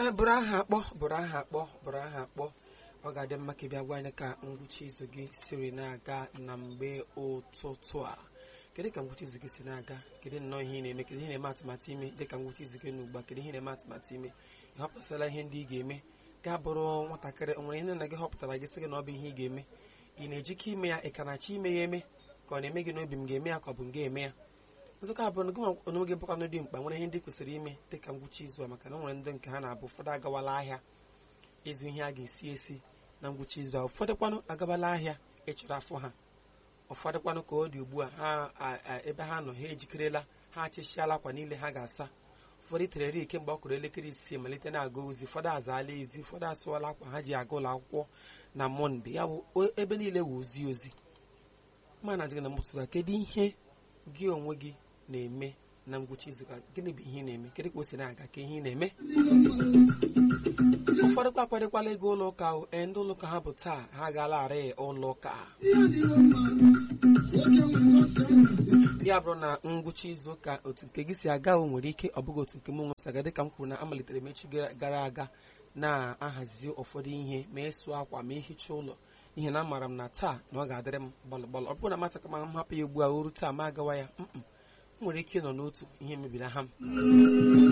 ee bụrụ aha akpọ bụrụ aha akpọ bụrụ aha akpọ ọ ga-adị mma ka ị bịa gwa anyị ka ngwụcha izu gị siri na-aga na mgbe ụtụtụ a kedu ka ngwụcha izu gị si na-aga kedu nnọọ ihe ị na-eme kedu ihe na-eme atụmatụ ime dị ka ngwụcha izu gị n'ugbu a kedu ihe na-eme atụmatụ ime ị họpụtasịla ihe ndị ị ga-eme ga bụrụ nwatakịrị o nwere ihe nna gị họpụtara gị sị gị na ọ bụ ihe ị ga-eme ị na-ejike ime ya ị ka na-achọ ime ya eme ka ọ na-eme gị n'obi m ga-eme ya ka ọ bụ m ga-eme ya nzụkọ abụọ na gị onwe gị bụkwanụ dị mkpa nwere ihe ndị kwesịrị ime dị ka ngwụcha izu a maka na o nwere ndị nke ha na-abụ ụfọdụ agawala ahịa ịzụ ihe a ga-esi esi na ngwụcha izu a ụfọdụkwanụ agabala ahịa ịchọrọ afọ ha ụfọdụkwanụ ka ọ dị ugbu a ha ebe ha nọ ha ejikerela ha achịchiala akwa niile ha ga-asa ụfọdụ terere ike mgbe ọ kụrụ elekere isii malite na-aga ozi ụfọdụ azaala ezi ụfọdụ asụọla akwa ha ji aga ụlọ akwụkwọ na mọnde ya bụ ebe niile wụ ozi ozi ma na adịghị na mụtụta kedu ihe gị onwe gị na-eme na ngwụcha izu gịnị bụ ihe ị na-eme kedu ka o si na-aga ka ihe ị na-eme ụfọdụ kwa akwadịkwala ego ụlọ ụka ee ndị ụlọ ụka ha bụ taa ha agaalarị ụlọ ụka ya bụrụ na ngwụcha izu ụka otu nke gị si aga o nwere ike ọ bụghị otu nke m nwe si aga dịka m kwuru na amalitere m echi gara aga na-ahazi ụfọdụ ihe ma ịsụ akwa ma ihicha ụlọ ihe na amaara m na taa na ọ ga-adịrị m gbalụ gbalụ ọ bụrụ na masị ka ma m hapụ ya ugbu a oru taa ma agawa ya m nwere ike ịnọ n'otu ihe mebiri ha m